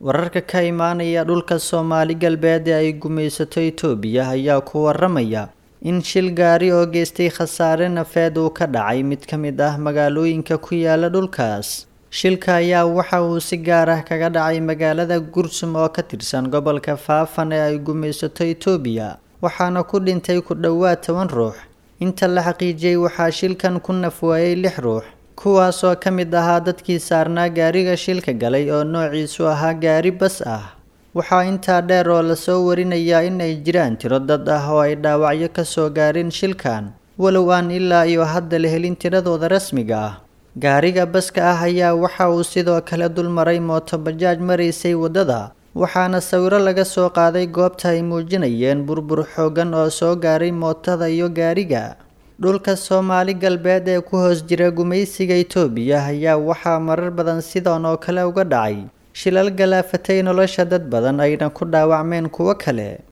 wararka ka imaanaya dhulka soomaali galbeed ee ay gumaysato itoobiya ayaa ku waramaya in shil gaari oo geystay khasaare nafeed uu ka dhacay mid ka mid ah magaalooyinka ku yaala dhulkaas shilka ayaa waxa uu si gaar ah kaga dhacay magaalada gursum oo ka tirsan gobolka faafan ee ay gumaysato itoobiya waxaana ku dhintay ku dhowaad toban ruux inta la xaqiijiyey waxaa shilkan ku nafwaayey lix ruux kuwaasoo ka mid ahaa dadkii saarnaa gaariga shilka galay oo noociisu ahaa gaari bas ah waxaa intaa dheer oo lasoo warinayaa in ay jiraan tiro dad ah oo ay dhaawacyo kasoo gaareen shilkan walow aan ilaa iyo hadda la helin tiradooda rasmiga ah gaariga baska ah ayaa waxa uu sidoo kale dulmaray mootobajaaj maraysay waddada waxaana sawiro laga soo qaaday goobta ay muujinayeen burbur xoogan oo soo gaaray mootada iyo gaariga dhulka soomaali galbeed ee ku hoos jira gumaysiga itoobiya ayaa waxaa marar badan sidan oo kale uga dhacay shilal galaafatay nolosha dad badan ayna ku dhaawacmeen kuwo kale